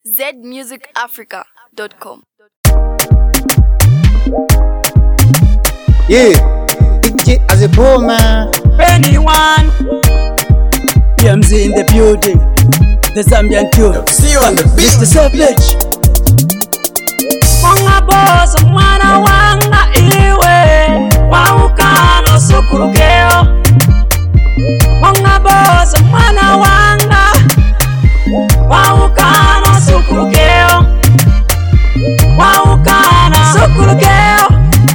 zmusicafrica.com. Yeah, DJ as a poor man. anyone. PMZ in the building. The Zambian tune. See you on the Mr. Savage. Mwanga bozo mwana wanga iwe waukano sukurukeo Mwanga bozo mwana wanga waukano sukurukeo waukana sukurukeo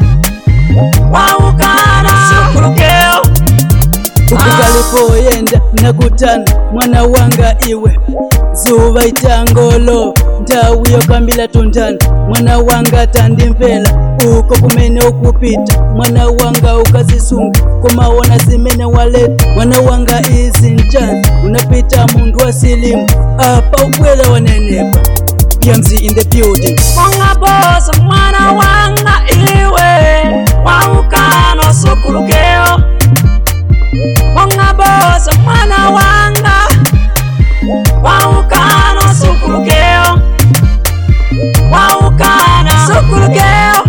waukana sukurukeo ukukalipoyenda nakutana mwana wanga iwe zuva itangolo nthawi yokambila tundana mwana wanga tandimvera uko kumene ukupita mwana wanga ukazisunga kumawona zimene waleta mwana wanga izi njani unapita munthu wa silimu apa ubwera wanenepa PMZ in the building Mwanga bozo mwana wanga iwe waukano sukulukeo Mwanga bozo mwana wanga waukano sukulukeo waukana sukulukeo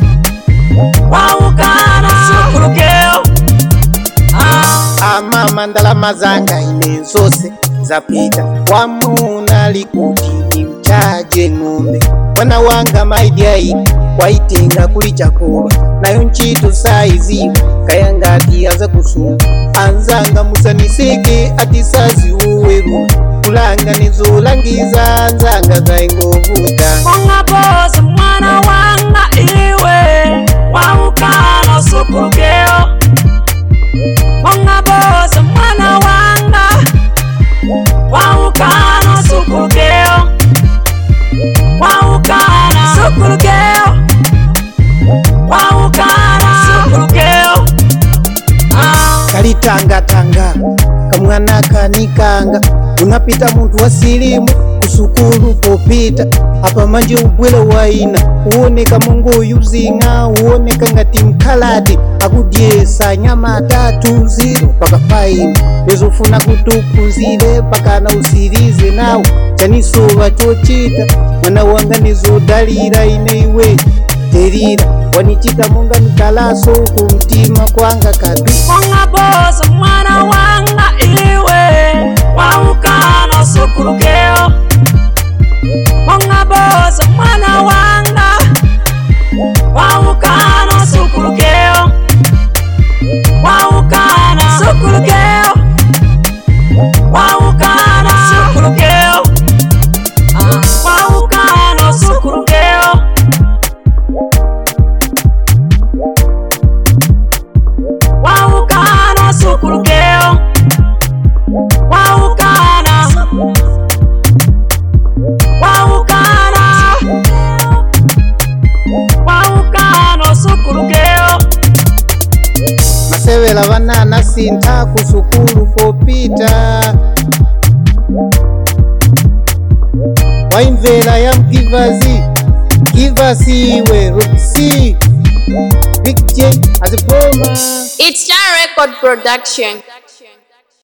waukana sukulukeo ah. amama ndalama zanga ine zose zapita wamuna likuti mchaje ng'ombe mwana wanga maidiai waitenga kuli chakolo nayo ntchito saiziwa kayangati aza kusunga anzanga musaniseke ati saziuweru kulanga nizolangiza anzanga zaingovuta Mwanga bozo mwana wanga iwe waukana sukulukeo Mwanga bozo mwana wanga waukana sukulukeo waukana sukulukeo waukana sukulukeo ah. kalitangatanga kamwana kanikanga unapita muntu wa silimu kusukulu popita apa manje ubwela waina uoneka mongo yuzinga uoneka ngati mkhalati akudyesa nyama atatu ziro paka faini lezofuna kuti uphunzire pakana usirize nawo chanisowa chochita mwana wanga nizodalira ine iwe terira wanichita monga mkalaso kumtima kwanga kabi Mwanga bozo mwana wanga iwe waukano sukulukeo Mwanga bozo mwana wanga waukano sukulukeo waukana sukulukeo waukana sukulukeo Ah. waukano sukulukeo waukana sukulukeo waukana waukana waukano sukulukeo masevela vanana sintha kusukulu popita waimvera ya mgivazi givasi iwe robisi big j azipoma It's Star Record Production.